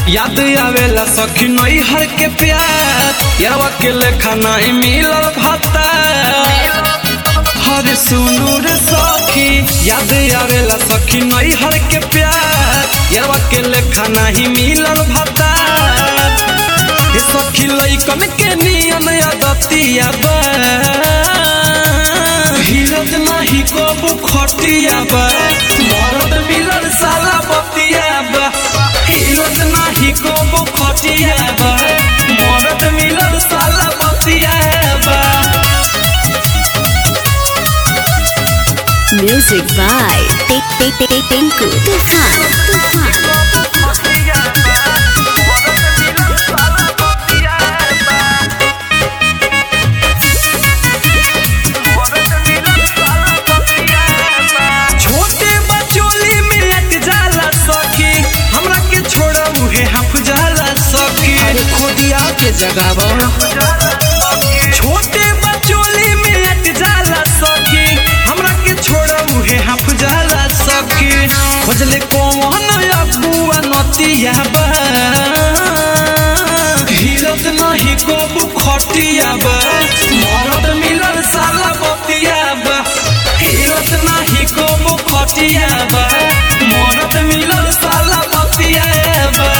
याद आवेला सखी नई हर के प्यार यारवा के लेखा नहीं मिलल भाता हरे सुनू रे सखी याद आवेला सखी नई हर के प्यार यारवा के लेखा नहीं मिलल भाता ये सखी लइकन के नियन आदतिया बा हिरत नाही कबू खटिया बा मरद मिलल साला बतिया बा हिरत नाही कबू खटिया बा मरद मिलल साला बतिया बा Music by Tik Tik Tik Tik Tinku Tufan Tufan छोटे बचोली में लट जाला सखी हमरा के छोड़ा उहे हफ जाला सखी अरे खोदिया के जगाव छोटे बचोली में लट जाला सखी हमरा के छोड़ा उहे हफ जाला सखी खोजले कौन अबुआ नतिया बा हिरत नहीं कबू खटिया बा मरद मिलल साला बतिया बा हिरत नहीं कबू खटिया बा मरद मिलल साला बतिया बा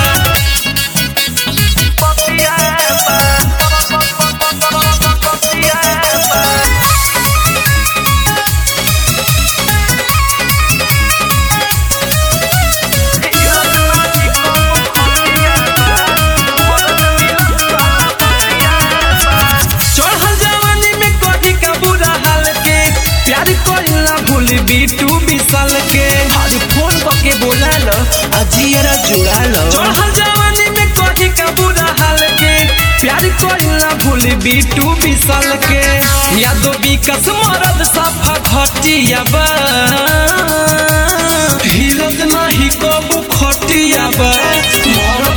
बतिया चढ़ल जवानी में कभी का बुरा हाल के प्यार कोइला भूल बीटू बिसल के अरे फोन करके बोला लो अजियरा जुड़ा लो चढ़ल जवानी में कभी का बुरा हाल के प्यार कोइला भूल बीटू बिसल के यादो विकास मरद सफा घटिया बा हिरत नहीं कबू खटिया बा मरद